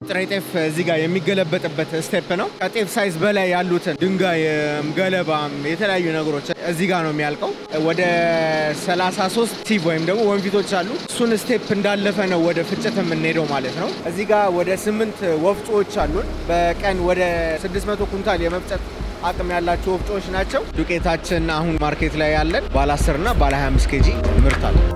ጥሬ ጤፍ እዚህ ጋር የሚገለበጥበት ስቴፕ ነው። ከጤፍ ሳይዝ በላይ ያሉትን ድንጋይም፣ ገለባም የተለያዩ ነገሮች እዚህ ጋር ነው የሚያልቀው። ወደ 33 ቲቭ ወይም ደግሞ ወንፊቶች አሉ። እሱን ስቴፕ እንዳለፈ ነው ወደ ፍጭት የምንሄደው ማለት ነው። እዚህ ጋር ወደ ስምንት ወፍጮዎች አሉን። በቀን ወደ 600 ኩንታል የመፍጨት አቅም ያላቸው ወፍጮዎች ናቸው። ዱቄታችን አሁን ማርኬት ላይ ያለን ባለ 10 እና ባለ 25 ኬጂ ምርት አለ።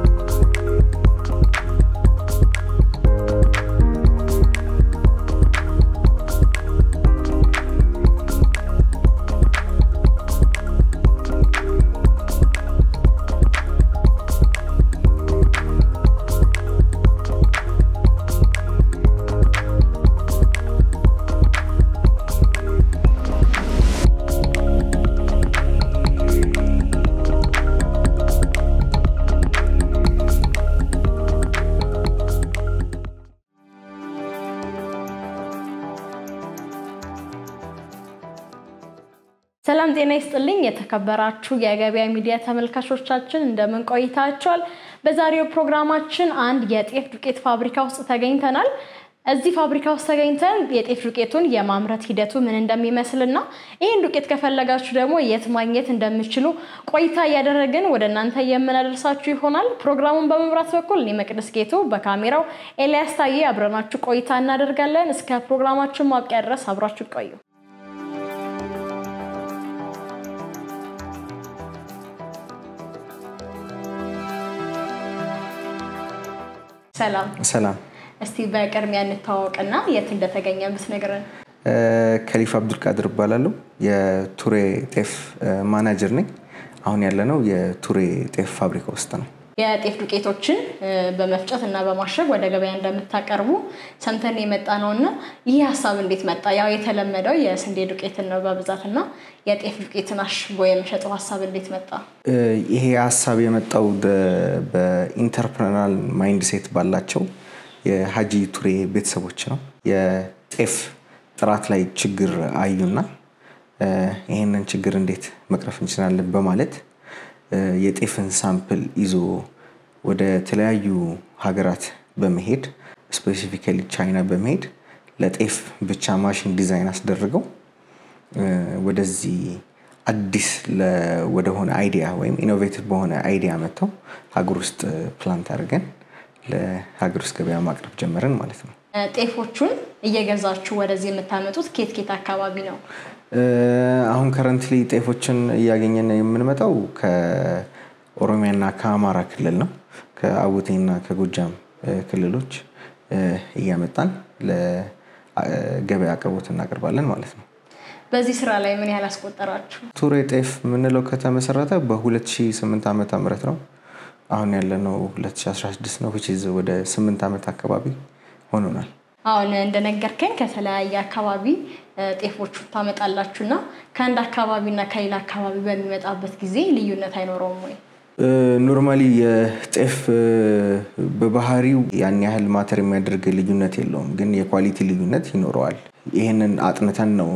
ሰላም ጤና ይስጥልኝ። የተከበራችሁ የገበያ ሚዲያ ተመልካቾቻችን እንደምን ቆይታችኋል? በዛሬው ፕሮግራማችን አንድ የጤፍ ዱቄት ፋብሪካ ውስጥ ተገኝተናል። እዚህ ፋብሪካ ውስጥ ተገኝተን የጤፍ ዱቄቱን የማምረት ሂደቱ ምን እንደሚመስልና ይህን ዱቄት ከፈለጋችሁ ደግሞ የት ማግኘት እንደምችሉ ቆይታ እያደረግን ወደ እናንተ የምናደርሳችሁ ይሆናል። ፕሮግራሙን በመምራት በኩል እኔ መቅደስ ጌቱ፣ በካሜራው ኤልያስ ታዬ አብረናችሁ ቆይታ እናደርጋለን። እስከ ፕሮግራማችን ማብቂያ ድረስ አብራችሁ ቆዩ። ሰላም ሰላም እስቲ በቅድሚያ እንታወቅና የት እንደተገኘ ብትነግረን። ከሊፍ አብዱልቃድር እባላለሁ። የቱሬ ጤፍ ማናጀር ነኝ። አሁን ያለነው የቱሬ ጤፍ ፋብሪካ ውስጥ ነው። የጤፍ ዱቄቶችን በመፍጨት እና በማሸግ ወደ ገበያ እንደምታቀርቡ ሰምተን የመጣ ነው እና ይህ ሀሳብ እንዴት መጣ? ያው የተለመደው የስንዴ ዱቄትን ነው በብዛት እና የጤፍ ዱቄትን አሽጎ የመሸጠው ሀሳብ እንዴት መጣ? ይሄ ሀሳብ የመጣው በኢንተርፕረናል ማይንድ ሴት ባላቸው የሀጂ ቱሬ ቤተሰቦች ነው። የጤፍ ጥራት ላይ ችግር አዩና ይህንን ችግር እንዴት መቅረፍ እንችላለን በማለት የጤፍን ሳምፕል ይዞ ወደ ተለያዩ ሀገራት በመሄድ ስፔሲፊካሊ ቻይና በመሄድ ለጤፍ ብቻ ማሽን ዲዛይን አስደርገው ወደዚህ አዲስ ወደሆነ አይዲያ ወይም ኢኖቬቲቭ በሆነ አይዲያ መጥተው ሀገር ውስጥ ፕላንት አድርገን ለሀገር ውስጥ ገበያ ማቅረብ ጀመርን ማለት ነው። ጤፎቹን እየገዛችሁ ወደዚህ የምታመጡት ኬት ኬት አካባቢ ነው? አሁን ከረንትሊ ጤፎችን እያገኘን የምንመጣው ከኦሮሚያና ከአማራ ክልል ነው። ከአቡቴና ከጎጃም ክልሎች እያመጣን ለገበያ አቅርቦት እናቀርባለን ማለት ነው። በዚህ ስራ ላይ ምን ያህል አስቆጠራችሁ? ቱሬ ጤፍ የምንለው ከተመሰረተ በ2008 ዓመተ ምህረት ነው። አሁን ያለነው 2016 ነው። ወደ 8 ዓመት አካባቢ ሆኖናል። አሁን እንደነገርከኝ ከተለያየ አካባቢ ጤፎቹ ታመጣላችሁ እና ከአንድ አካባቢና ከሌላ አካባቢ በሚመጣበት ጊዜ ልዩነት አይኖረውም ወይ? ኖርማሊ የጤፍ በባህሪው ያን ያህል ማተር የሚያደርግ ልዩነት የለውም፣ ግን የኳሊቲ ልዩነት ይኖረዋል። ይህንን አጥንተን ነው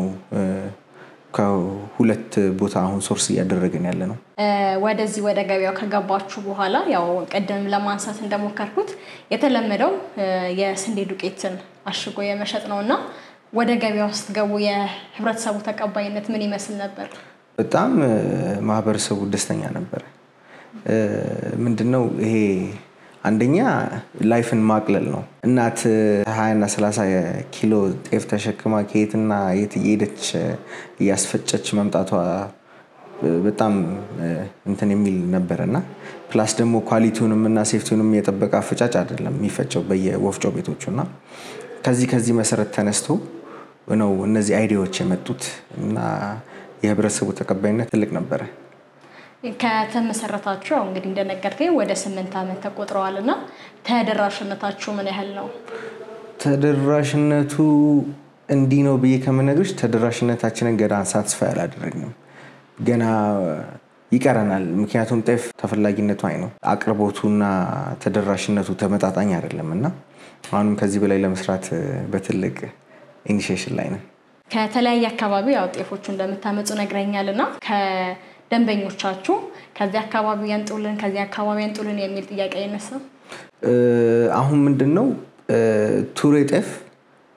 ከሁለት ቦታ አሁን ሶርስ እያደረግን ያለ ነው። ወደዚህ ወደ ገበያው ከገባችሁ በኋላ ያው ቅድም ለማንሳት እንደሞከርኩት የተለመደው የስንዴ ዱቄትን አሽጎ የመሸጥ ነው እና ወደ ገበያ ውስጥ ገቡ የህብረተሰቡ ተቀባይነት ምን ይመስል ነበር? በጣም ማህበረሰቡ ደስተኛ ነበረ። ምንድነው ይሄ አንደኛ ላይፍን ማቅለል ነው። እናት ሀያና ሰላሳ ኪሎ ጤፍ ተሸክማ ከየትና የት እየሄደች እያስፈጨች መምጣቷ በጣም እንትን የሚል ነበረ እና ፕላስ ደግሞ ኳሊቲውንም እና ሴፍቲውንም የጠበቀ አፈጫጭ አይደለም የሚፈጨው በየወፍጮ ቤቶቹ እና ከዚህ ከዚህ መሰረት ተነስቶ ነው እነዚህ አይዲያዎች የመጡት እና የህብረተሰቡ ተቀባይነት ትልቅ ነበረ። ከተመሰረታችሁ ያው እንግዲህ እንደነገርከኝ ወደ ስምንት ዓመት ተቆጥረዋል እና ተደራሽነታችሁ ምን ያህል ነው? ተደራሽነቱ እንዲህ ነው ብዬ ከምነግርሽ ተደራሽነታችንን ገና ሳትስፋይ አላደረግንም። ገና ይቀረናል። ምክንያቱም ጤፍ ተፈላጊነቱ አይ ነው አቅርቦቱና ተደራሽነቱ ተመጣጣኝ አይደለም እና አሁንም ከዚህ በላይ ለመስራት በትልቅ ኢኒሺዬሽን ላይ ነን። ከተለያየ አካባቢ ያው ጤፎቹ እንደምታመጡ ነግረኛል እና ደንበኞቻችሁ ከዚህ አካባቢ ያንጡልን ከዚህ አካባቢ ያንጡልን የሚል ጥያቄ አይነሳም? አሁን ምንድን ነው ቱሬ ጤፍ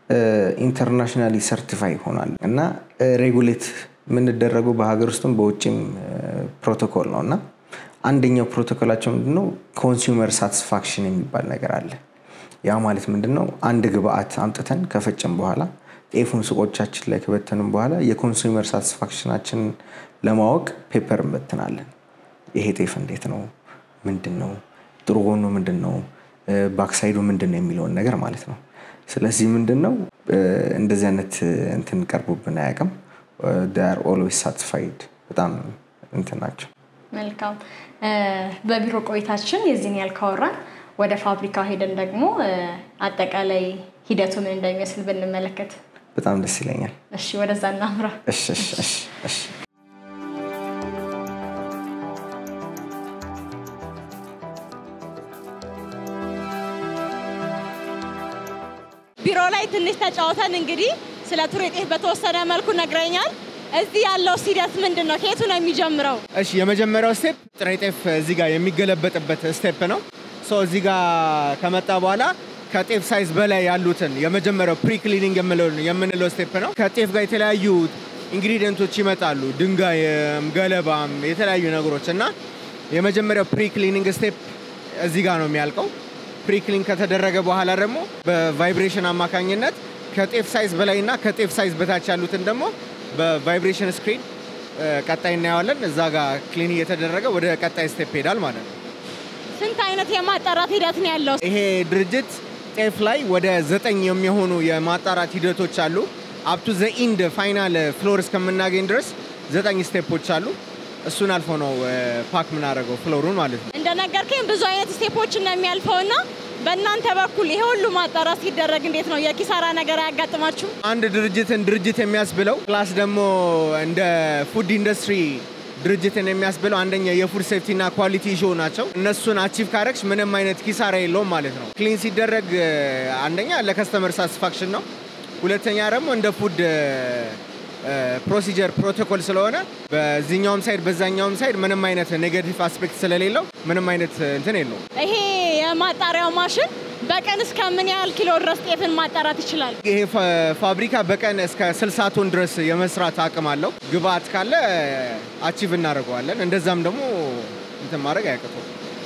ኢንተርናሽናሊ ሰርቲፋይ ሆኗል እና ሬጉሌት የምንደረገው በሀገር ውስጥም በውጭም ፕሮቶኮል ነው እና አንደኛው ፕሮቶኮላቸው ምንድነው ኮንሱመር ሳቲስፋክሽን የሚባል ነገር አለ። ያ ማለት ምንድነው አንድ ግብአት አምጥተን ከፈጨም በኋላ ጤፉን ሱቆቻችን ላይ ከበተንም በኋላ የኮንሱመር ሳቲስፋክሽናችንን ለማወቅ ፔፐር እንበትናለን። ይሄ ጤፍ እንዴት ነው? ምንድን ነው? ጥሩ ጎኑ ምንድን ነው? ባክሳይዱ ምንድን ነው የሚለውን ነገር ማለት ነው። ስለዚህ ምንድን ነው እንደዚህ አይነት እንትን ቀርቦብን አያውቅም። ር ኦልዌይስ ሳቲስፋይድ በጣም እንትን ናቸው። መልካም። በቢሮ ቆይታችን የዚህን ያህል ካወራን ወደ ፋብሪካው ሄደን ደግሞ አጠቃላይ ሂደቱ ምን እንደሚመስል ብንመለከት በጣም ደስ ይለኛል። እሺ፣ ወደዛ እናምራ። እሺ እሺ እሺ እሺ ቢሮ ላይ ትንሽ ተጫውተን እንግዲህ ስለ ቱሬ ጤፍ በተወሰነ መልኩ ነግረኛል። እዚህ ያለው ሂደት ምንድን ነው? ከየቱ ነው የሚጀምረው? እሺ የመጀመሪያው ስቴፕ ጥሬ ጤፍ እዚህ ጋር የሚገለበጥበት ስቴፕ ነው። ሶ እዚህ ጋር ከመጣ በኋላ ከጤፍ ሳይዝ በላይ ያሉትን የመጀመሪያው ፕሪ ክሊኒንግ የምንለው ስቴፕ ነው። ከጤፍ ጋር የተለያዩ ኢንግሪዲየንቶች ይመጣሉ፣ ድንጋይም፣ ገለባም፣ የተለያዩ ነገሮች እና የመጀመሪያው ፕሪ ክሊኒንግ ስቴፕ እዚህ ጋር ነው የሚያልቀው። ፕሪ ክሊን ከተደረገ በኋላ ደግሞ በቫይብሬሽን አማካኝነት ከጤፍ ሳይዝ በላይ እና ከጤፍ ሳይዝ በታች ያሉትን ደግሞ በቫይብሬሽን ስክሪን ቀጣይ እናየዋለን። እዛ ጋር ክሊን እየተደረገ ወደ ቀጣይ ስቴፕ ይሄዳል ማለት ነው። ስንት አይነት የማጣራት ሂደት ነው ያለው? ይሄ ድርጅት ጤፍ ላይ ወደ ዘጠኝ የሚሆኑ የማጣራት ሂደቶች አሉ። አፕቱ ዘ ኢንድ ፋይናል ፍሎር እስከምናገኝ ድረስ ዘጠኝ ስቴፖች አሉ። እሱን አልፎ ነው ፓክ የምናደርገው ፍሎሩን ማለት ነው። እንደነገርከኝ ብዙ አይነት ስቴፖችን ነው የሚያልፈው እና በእናንተ በኩል ይሄ ሁሉ ማጣራት ሲደረግ እንዴት ነው የኪሳራ ነገር አያጋጥማችሁ? አንድ ድርጅትን ድርጅት የሚያስብለው ፕላስ ደግሞ እንደ ፉድ ኢንዱስትሪ ድርጅትን የሚያስብለው አንደኛ የፉድ ሴፍቲ እና ኳሊቲ ኢሹ ናቸው። እነሱን አቺቭ ካረግሽ ምንም አይነት ኪሳራ የለውም ማለት ነው። ክሊን ሲደረግ አንደኛ ለከስተመር ሳቲስፋክሽን ነው። ሁለተኛ ደግሞ እንደ ፉድ ፕሮሲጀር ፕሮቶኮል ስለሆነ በዚህኛውም ሳይድ በዛኛውም ሳይድ ምንም አይነት ኔጋቲቭ አስፔክት ስለሌለው ምንም አይነት እንትን የለውም። ይሄ የማጣሪያው ማሽን በቀን እስከ ምን ያህል ኪሎ ድረስ ጤፍን ማጣራት ይችላል? ይሄ ፋብሪካ በቀን እስከ 60 ቶን ድረስ የመስራት አቅም አለው። ግብአት ካለ አቺቭ እናደርገዋለን። እንደዛም ደግሞ እንትን ማድረግ አያቅተው።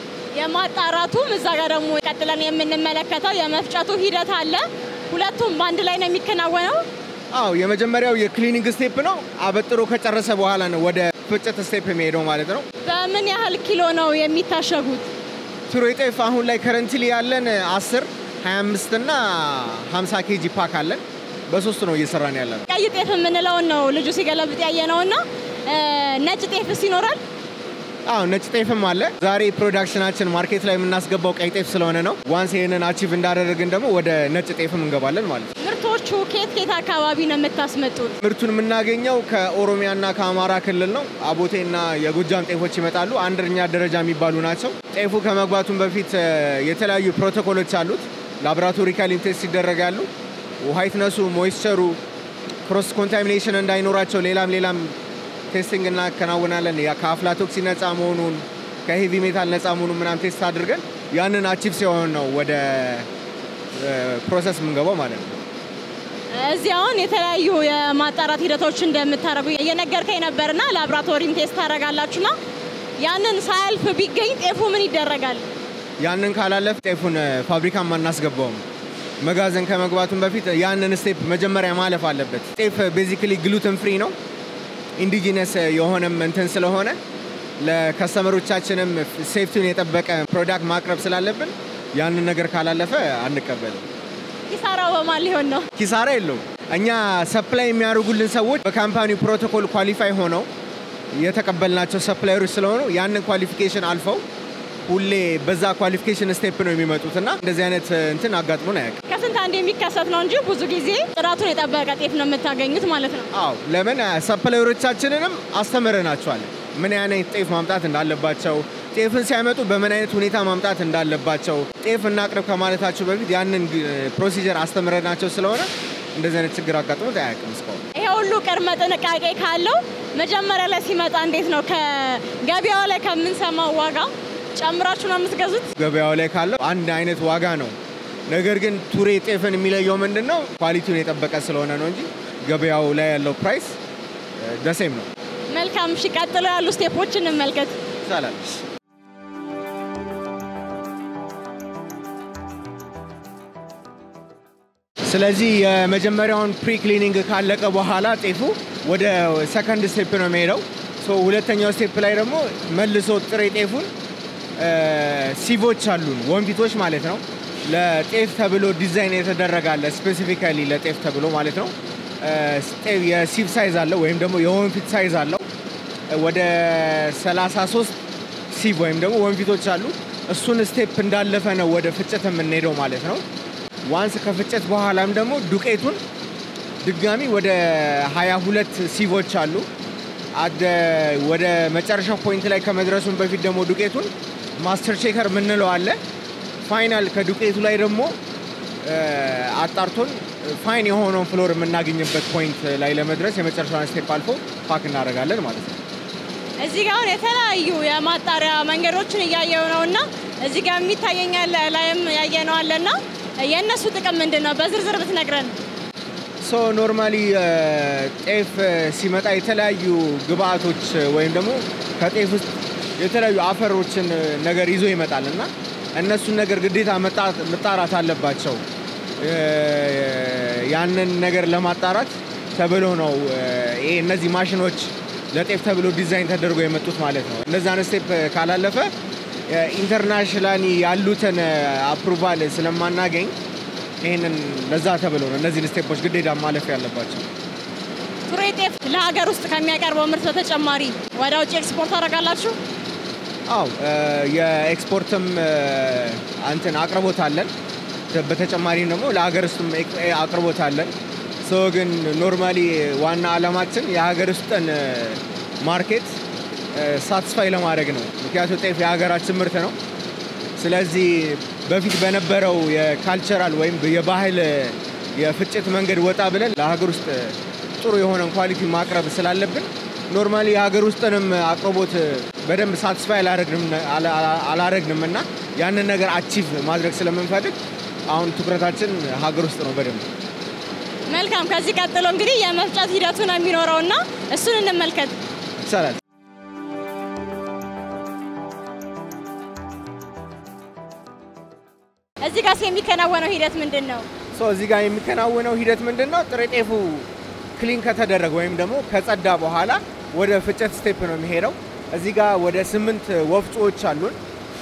የማጣራቱም እዛ ጋር ደግሞ ቀጥለን የምንመለከተው የመፍጨቱ ሂደት አለ። ሁለቱም በአንድ ላይ ነው የሚከናወነው። አዎ የመጀመሪያው የክሊኒንግ ስቴፕ ነው። አበጥሮ ከጨረሰ በኋላ ነው ወደ ፍጨት ስቴፕ የሚሄደው ማለት ነው። በምን ያህል ኪሎ ነው የሚታሸጉት? ቱሬ ጤፍ አሁን ላይ ከረንትሊ ያለን 10 25 እና 50 ኬጂ ፓክ አለን። በሶስት ነው እየሰራን ያለ ነው። ቀይ ጤፍ የምንለውን ነው ልጁ ሲገለብጥ ያየ ነው እና ነጭ ጤፍስ ይኖራል? አዎ ነጭ ጤፍም አለ። ዛሬ ፕሮዳክሽናችን ማርኬት ላይ የምናስገባው ቀይ ጤፍ ስለሆነ ነው። ዋንስ ይህንን አቺቭ እንዳደረግን ደግሞ ወደ ነጭ ጤፍም እንገባለን ማለት ነው። ምርቶቹ ከየት ከየት አካባቢ ነው የምታስመጡት? ምርቱን የምናገኘው ከኦሮሚያና ከአማራ ክልል ነው። አቦቴና የጎጃም ጤፎች ይመጣሉ። አንደኛ ደረጃ የሚባሉ ናቸው። ጤፉ ከመግባቱም በፊት የተለያዩ ፕሮቶኮሎች አሉት። ላቦራቶሪካሊ ቴስት ይደረጋሉ። ዋይትነሱ፣ ሞይስቸሩ፣ ክሮስ ኮንታሚኔሽን እንዳይኖራቸው ሌላም ሌላም ቴስቲንግ እናከናውናለን። ከአፍላቶክሲ ነፃ መሆኑን ከሄቪ ሜታል ነፃ መሆኑን ምናምን ቴስት አድርገን ያንን አቺቭ ሲሆን ነው ወደ ፕሮሰስ የምንገባው ማለት ነው። እዚህ አሁን የተለያዩ የማጣራት ሂደቶች እንደምታደርጉ እየነገርከኝ ነበርና ላቦራቶሪም ቴስት ታደርጋላችሁና ያንን ሳያልፍ ቢገኝ ጤፉ ምን ይደረጋል? ያንን ካላለፍ ጤፉን ፋብሪካም አናስገባውም። መጋዘን ከመግባቱን በፊት ያንን ስቴፕ መጀመሪያ ማለፍ አለበት። ጤፍ ቤዚክሊ ግሉተን ፍሪ ነው። ኢንዲጂነስ የሆነም እንትን ስለሆነ ለከስተመሮቻችንም ሴፍቲውን የጠበቀ ፕሮዳክት ማቅረብ ስላለብን ያንን ነገር ካላለፈ አንቀበልም። ኪሳራው በማን ሊሆን ነው? ኪሳራ የለውም። እኛ ሰፕላይ የሚያደርጉልን ሰዎች በካምፓኒው ፕሮቶኮል ኳሊፋይ ሆነው የተቀበልናቸው ሰፕላየሮች ስለሆኑ ያንን ኳሊፊኬሽን አልፈው ሁሌ በዛ ኳሊፊኬሽን ስቴፕ ነው የሚመጡት እና እንደዚህ አይነት እንትን አጋጥሞን አያውቅም። ከስንት አንድ የሚከሰት ነው እንጂ ብዙ ጊዜ ጥራቱን የጠበቀ ጤፍ ነው የምታገኙት ማለት ነው። አዎ ለምን ሰፕላየሮቻችንንም አስተምረናቸዋል ምን አይነት ጤፍ ማምጣት እንዳለባቸው ጤፍን ሲያመጡ በምን አይነት ሁኔታ ማምጣት እንዳለባቸው ጤፍ እናቅርብ ከማለታቸው በፊት ያንን ፕሮሲጀር አስተምረናቸው ስለሆነ እንደዚህ አይነት ችግር አጋጥሞት አያውቅም እስካሁን። ይሄ ሁሉ ቅድመ ጥንቃቄ ካለው መጀመሪያ ላይ ሲመጣ እንዴት ነው ከገበያው ላይ ከምንሰማው ዋጋ ጨምራችሁ ነው የምትገዙት? ገበያው ላይ ካለው አንድ አይነት ዋጋ ነው ነገር ግን ቱሬ ጤፍን የሚለየው ምንድን ነው? ኳሊቲውን የጠበቀ ስለሆነ ነው እንጂ ገበያው ላይ ያለው ፕራይስ ደሴም ነው። መልካም። እሺ፣ ቀጥሎ ያሉ ስቴፖችን እንመልከት። ይቻላል። ስለዚህ የመጀመሪያውን ፕሪ ክሊኒንግ ካለቀ በኋላ ጤፉ ወደ ሰከንድ ስቴፕ ነው የሚሄደው። ሶ ሁለተኛው ስቴፕ ላይ ደግሞ መልሶ ጥሬ ጤፉን ሲቮች አሉን ወንፊቶች ማለት ነው። ለጤፍ ተብሎ ዲዛይን የተደረገ አለ ስፔሲፊካሊ ለጤፍ ተብሎ ማለት ነው። የሲቭ ሳይዝ አለው ወይም ደግሞ የወንፊት ሳይዝ አለው። ወደ 33 ሲቭ ወይም ደግሞ ወንፊቶች አሉ። እሱን ስቴፕ እንዳለፈ ነው ወደ ፍጨት የምንሄደው ማለት ነው። ዋንስ ከፍጨት በኋላም ደግሞ ዱቄቱን ድጋሚ ወደ 22 ሲቮች አሉ። ወደ መጨረሻው ፖይንት ላይ ከመድረሱን በፊት ደግሞ ዱቄቱን ማስተር ቼከር የምንለው አለ። ፋይናል ከዱቄቱ ላይ ደግሞ አጣርቶን ፋይን የሆነውን ፍሎር የምናገኝበት ፖይንት ላይ ለመድረስ የመጨረሻውን ስቴፕ አልፎ ፓክ እናደርጋለን ማለት ነው። እዚህ ጋር አሁን የተለያዩ የማጣሪያ መንገዶችን እያየው ነው እና እዚህ ጋር የሚታየኛል ላይም ያየነው አለ እና የእነሱ ጥቅም ምንድን ነው? በዝርዝር ብትነግረን። ሶ ኖርማሊ ጤፍ ሲመጣ የተለያዩ ግብአቶች ወይም ደግሞ ከጤፍ ውስጥ የተለያዩ አፈሮችን ነገር ይዞ ይመጣል እና እነሱን ነገር ግዴታ መጣራት አለባቸው። ያንን ነገር ለማጣራት ተብሎ ነው ይሄ እነዚህ ማሽኖች ለጤፍ ተብሎ ዲዛይን ተደርጎ የመጡት ማለት ነው። እነዛን ስቴፕ ካላለፈ ኢንተርናሽናሊ ያሉትን አፕሩቫል ስለማናገኝ ይህንን ለዛ ተብሎ ነው እነዚህን ስቴፖች ግዴታ ማለፍ ያለባቸው። ቱሬ ጤፍ ለሀገር ውስጥ ከሚያቀርበው ምርት በተጨማሪ ወደ ውጭ ኤክስፖርት ታደርጋላችሁ? አው የኤክስፖርትም እንትን አቅርቦት አለን። በተጨማሪም ደግሞ ለሀገር ውስጥም አቅርቦት አለን። ሶ ግን ኖርማሊ ዋና አላማችን የሀገር ውስጥን ማርኬት ሳትስፋይ ለማድረግ ነው። ምክንያቱም ጤፍ የሀገራችን ምርት ነው። ስለዚህ በፊት በነበረው የካልቸራል ወይም የባህል የፍጭት መንገድ ወጣ ብለን ለሀገር ውስጥ ጥሩ የሆነን ኳሊቲ ማቅረብ ስላለብን ኖርማሊ የሀገር ውስጥንም አቅርቦት በደንብ ሳትስፋይ አላረግንም እና ያንን ነገር አቺቭ ማድረግ ስለምንፈልግ አሁን ትኩረታችን ሀገር ውስጥ ነው በደንብ። መልካም። ከዚህ ቀጥሎ እንግዲህ የመፍጨት ሂደቱ ነው የሚኖረው እና እሱን እንመልከት ይቻላል። እዚህ ጋር የሚከናወነው ሂደት ምንድን ነው? እዚህ ጋር የሚከናወነው ሂደት ምንድን ነው? ጥሬ ጤፉ ክሊን ከተደረገ ወይም ደግሞ ከጸዳ በኋላ ወደ ፍጨት ስቴፕ ነው የሚሄደው። እዚህ ጋር ወደ ስምንት ወፍጮዎች አሉን።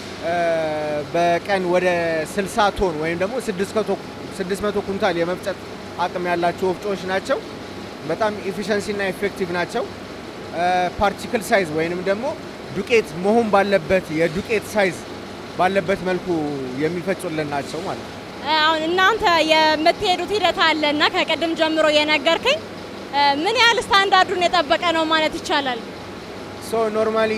በቀን ወደ 60 ቶን ወይም ደግሞ 600 ኩንታል የመፍጨት አቅም ያላቸው ወፍጮዎች ናቸው። በጣም ኢፊሸንሲ እና ኤፌክቲቭ ናቸው። ፓርቲክል ሳይዝ ወይንም ደግሞ ዱቄት መሆን ባለበት የዱቄት ሳይዝ ባለበት መልኩ የሚፈጩልን ናቸው ማለት ነው። አሁን እናንተ የምትሄዱት ሂደት አለ እና ከቅድም ጀምሮ የነገርከኝ ምን ያህል ስታንዳርዱን የጠበቀ ነው ማለት ይቻላል? ሶ ኖርማሊ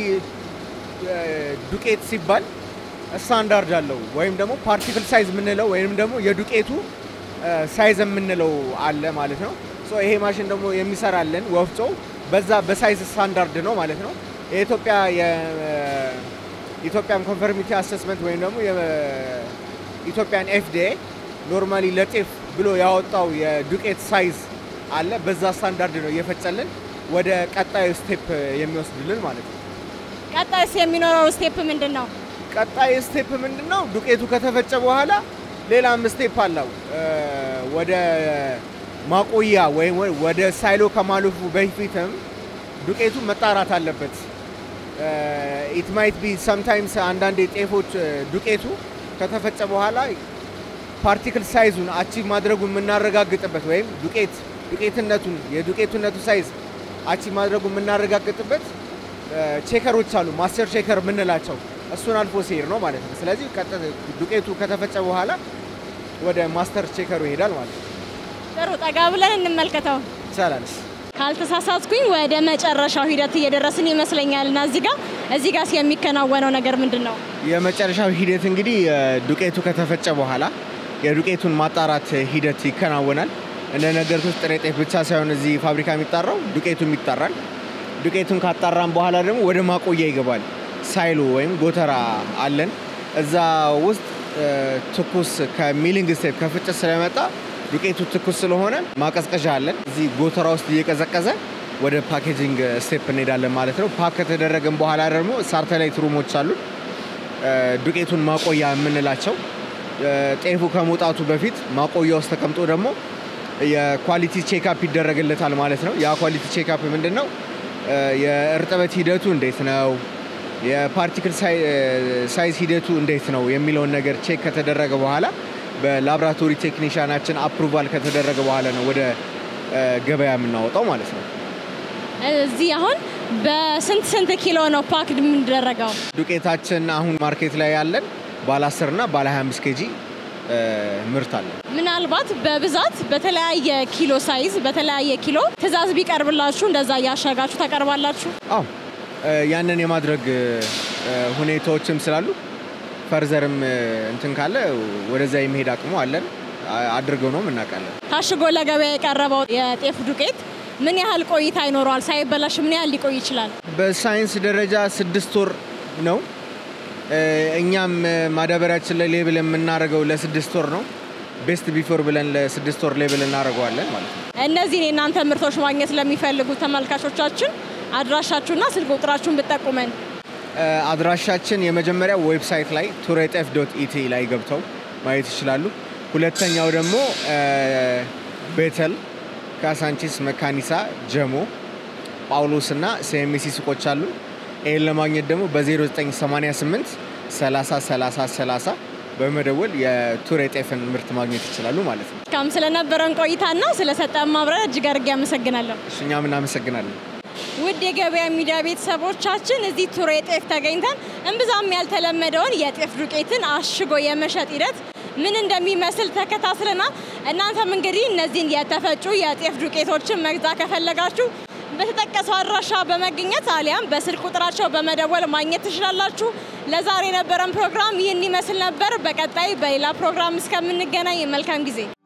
ዱቄት ሲባል ስታንዳርድ አለው ወይም ደግሞ ፓርቲክል ሳይዝ የምንለው ወይም ደግሞ የዱቄቱ ሳይዝ የምንለው አለ ማለት ነው። ሶ ይሄ ማሽን ደግሞ የሚሰራልን ወፍጮ በዛ በሳይዝ ስታንዳርድ ነው ማለት ነው። የኢትዮጵያ የኢትዮጵያን ኮንፈርሚቲ አሰስመንት ወይም ደግሞ የኢትዮጵያን ኤፍዲኤ ኖርማሊ ለጤፍ ብሎ ያወጣው የዱቄት ሳይዝ አለ። በዛ ስታንዳርድ ነው እየፈጨልን ወደ ቀጣዩ ስቴፕ የሚወስድልን ማለት ነው። ቀጣይስ የሚኖረው ስቴፕ ምንድን ነው? ቀጣይ ስቴፕ ምንድን ነው? ዱቄቱ ከተፈጨ በኋላ ሌላም ስቴፕ አለው። ወደ ማቆያ ወይም ወደ ሳይሎ ከማለፉ በፊትም ዱቄቱ መጣራት አለበት። ኢት ማይት ቢ ሰምታይምስ አንዳንድ ጤፎች ዱቄቱ ከተፈጨ በኋላ ፓርቲክል ሳይዙን አቺቭ ማድረጉን የምናረጋግጥበት ወይም ዱቄት ዱቄትነቱን የዱቄትነቱ ሳይዝ አቺቭ ማድረጉን የምናረጋግጥበት ቼከሮች አሉ፣ ማስተር ቼከር የምንላቸው እሱን አልፎ ሲሄድ ነው ማለት ነው። ስለዚህ ዱቄቱ ከተፈጨ በኋላ ወደ ማስተር ቼከሩ ይሄዳል ማለት ነው። ጥሩ፣ ጠጋ ብለን እንመልከተው ይቻላል። ካልተሳሳትኩኝ ወደ መጨረሻው ሂደት እየደረስን ይመስለኛል እና እዚህ ጋር እዚህ ጋር የሚከናወነው ነገር ምንድን ነው? የመጨረሻው ሂደት እንግዲህ ዱቄቱ ከተፈጨ በኋላ የዱቄቱን ማጣራት ሂደት ይከናወናል። እንደነገርኩት ጥሬ ጤፍ ብቻ ሳይሆን እዚህ ፋብሪካ የሚጣራው ዱቄቱም ይጣራል። ዱቄቱን ካጣራን በኋላ ደግሞ ወደ ማቆያ ይገባል። ሳይሎ ወይም ጎተራ አለን። እዛ ውስጥ ትኩስ ከሚሊንግ ስቴፕ ከፍጭት ስለመጣ ዱቄቱ ትኩስ ስለሆነ ማቀዝቀዣ አለን። እዚህ ጎተራ ውስጥ እየቀዘቀዘ ወደ ፓኬጂንግ ስቴፕ እንሄዳለን ማለት ነው። ፓክ ከተደረገን በኋላ ደግሞ ሳተላይት ሩሞች አሉ። ዱቄቱን ማቆያ የምንላቸው ጤፉ ከመውጣቱ በፊት ማቆያ ውስጥ ተቀምጦ ደግሞ የኳሊቲ ቼክአፕ ይደረግለታል ማለት ነው። ያ ኳሊቲ ቼክአፕ ምንድን ነው? የእርጥበት ሂደቱ እንዴት ነው፣ የፓርቲክል ሳይዝ ሂደቱ እንዴት ነው የሚለውን ነገር ቼክ ከተደረገ በኋላ በላብራቶሪ ቴክኒሻናችን አፕሩቫል ከተደረገ በኋላ ነው ወደ ገበያ የምናወጣው ማለት ነው። እዚህ አሁን በስንት ስንት ኪሎ ነው ፓክድ የምንደረገው? ዱቄታችን አሁን ማርኬት ላይ ያለን ባለ 10 እና ባለ 25 ኬጂ ምርት አለ። ምናልባት በብዛት በተለያየ ኪሎ ሳይዝ በተለያየ ኪሎ ትዕዛዝ ቢቀርብላችሁ እንደዛ እያሸጋችሁ ታቀርባላችሁ? አዎ ያንን የማድረግ ሁኔታዎችም ስላሉ ፈርዘርም እንትን ካለ ወደዛ የመሄድ አቅሙ አለን። አድርገው ነው እናውቃለን። ታሽጎ ለገበያ የቀረበው የጤፍ ዱቄት ምን ያህል ቆይታ ይኖረዋል? ሳይበላሽ ምን ያህል ሊቆይ ይችላል? በሳይንስ ደረጃ ስድስት ወር ነው። እኛም ማዳበሪያችን ላይ ሌብል የምናደርገው ለስድስት ወር ነው። ቤስት ቢፎር ብለን ለስድስት ወር ሌብል እናደርገዋለን ማለት ነው። እነዚህን የእናንተ ምርቶች ማግኘት ለሚፈልጉ ተመልካቾቻችን አድራሻችሁና ስልክ ቁጥራችሁን ብጠቁመን። አድራሻችን የመጀመሪያው ዌብሳይት ላይ ቱሬጤፍ ዶት ኢቲ ላይ ገብተው ማየት ይችላሉ። ሁለተኛው ደግሞ ቤተል፣ ካሳንቺስ፣ መካኒሳ፣ ጀሞ፣ ጳውሎስ እና ሲኤምሲ ሱቆች አሉ። ይህን ለማግኘት ደግሞ በ0988 30 30 30 በመደወል የቱሬ ጤፍን ምርት ማግኘት ይችላሉ ማለት ነው። እስካሁን ስለነበረን ቆይታና ስለሰጠን ማብራሪያ እጅግ አድርጌ አመሰግናለሁ። እኛም እናመሰግናለን። ውድ የገበያ ሚዲያ ቤተሰቦቻችን እዚህ ቱሬ ጤፍ ተገኝተን እምብዛም ያልተለመደውን የጤፍ ዱቄትን አሽጎ የመሸጥ ሂደት ምን እንደሚመስል ተከታትለናል። እናንተም እንግዲህ እነዚህን የተፈጩ የጤፍ ዱቄቶችን መግዛት ከፈለጋችሁ በተጠቀሰው አድራሻ በመገኘት አሊያም በስልክ ቁጥራቸው በመደወል ማግኘት ትችላላችሁ። ለዛሬ የነበረን ፕሮግራም ይህን ይመስል ነበር። በቀጣይ በሌላ ፕሮግራም እስከምንገናኝ መልካም ጊዜ